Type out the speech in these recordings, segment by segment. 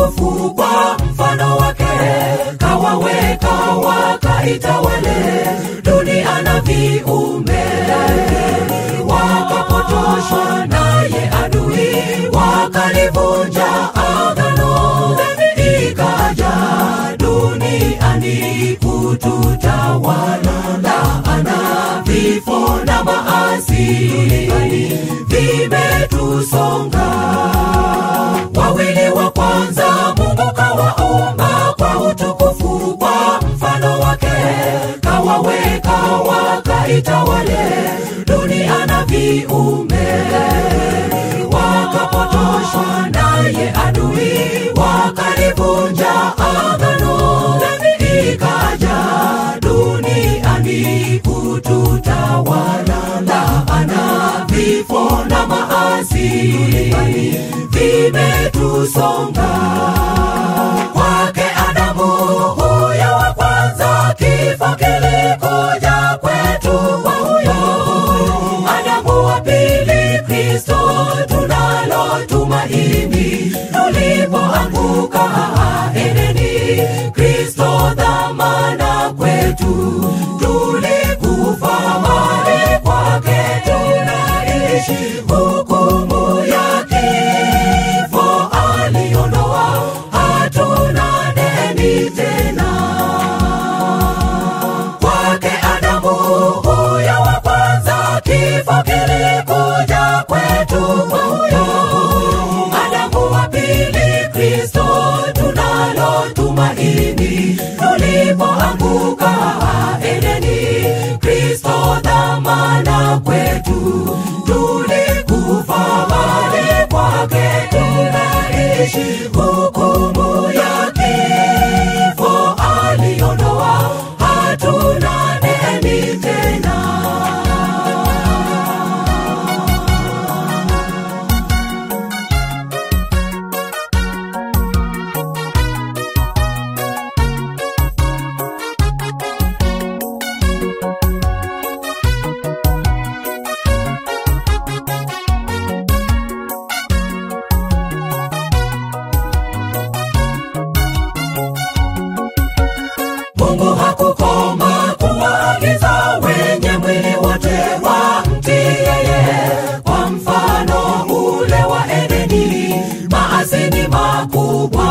utukufu kwa mfano wake kawaweka wakaitawale dunia na viumbe wakapotoshwa naye adui wakalivunja agano ikaja duniani kututawala laana vifo na maasi duniani vimetusonga wawili wa kwanza mungu kawaumba kwa utukufu kwa mfano wake kawaweka wakaitawale dunia na viumbe wakapotoshwa naye adui wakalivunja agano ikaja duniani kututawala laana vifo na maasi duniani vimetusonga kwake adamu huyo wa kwanza kifo kilikuja kwetu kwa huyo adamu wa pili kristo tunalo tumaini tulipoanguka edeni kristo dhamana kwetu tulikufa mali kwake tunaishi hukumu ya kifo aliondoa hatuna deni tena kwake adamu huyo wa kwanza kifo kilikuja kwetu kwa huyo adamu wa pili kristo tunalo tumaini tulipoanguka edeni kristo dhamana kwetu tulikufa mali kwake tunaishi hukumu ya kifo aliondoa hatuna deni tena mungu hakukoma kuwaagiza wenye mwili wote wamtii yeye kwa mfano ule wa edeni maasi ni makubwa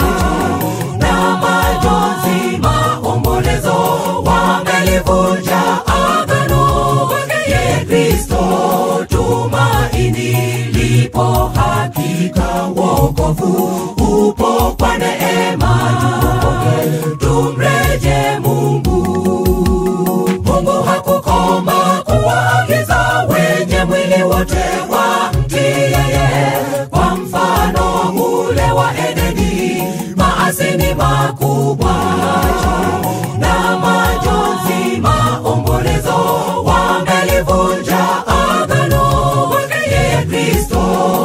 na majonzi maombolezo wamelivunja agano ye kristo tumaini lipo hakika wokovu upo kwa neema tuokoke tumreje mungu mungu hakukoma kuwaagiza wenye mwili wote wamtii yeye kwa mfano ule wa edeni maasi ni makubwa na majonzi maombolezo wamelivunja agano ye kristo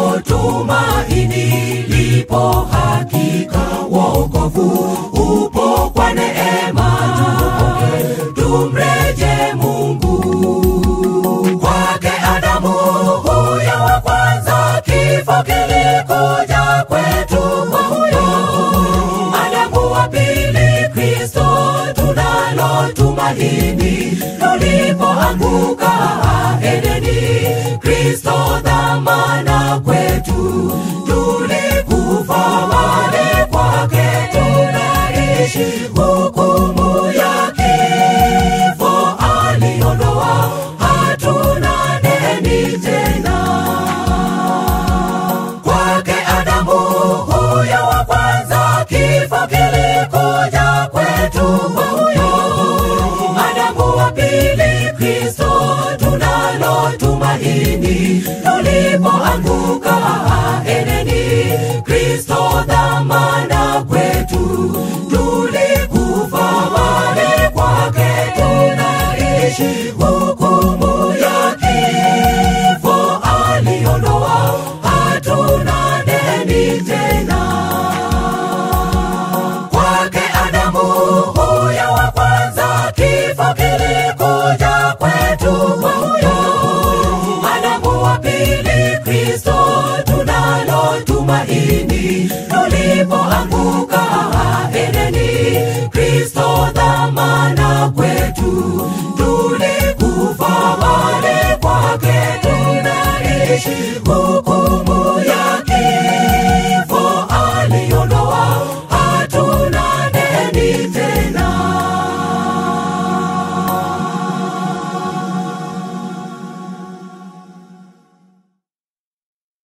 tumaini lipo hakika wokovu upo kwa neema tuokoke tumreje mungu kwake adamu huyo wa kwanza kifo kilikuja kwetu kwa huyo adamu wa pili kristo tunalo tumaini tulipoanguka edeni kristo dhamana kwetu tulikufa mali kwake tunaishi hukumu ya kifo aliondoa hatuna deni tena kwake adamu huyo wa kwanza kifo kilikuja kwetu kwa huyo adamu wa pili kristo tunalo tumaini tulipoanguka edeni kristo dhamana kwetu tulikufa mali kwake tunaishi hukumu ya kifo aliondoa hatuna deni tena kwake adamu huyo wa kwanza kifo kilikuja kwetu kwa huyo adamu wa pili kristo tunalo tumaini tuli alipoanguka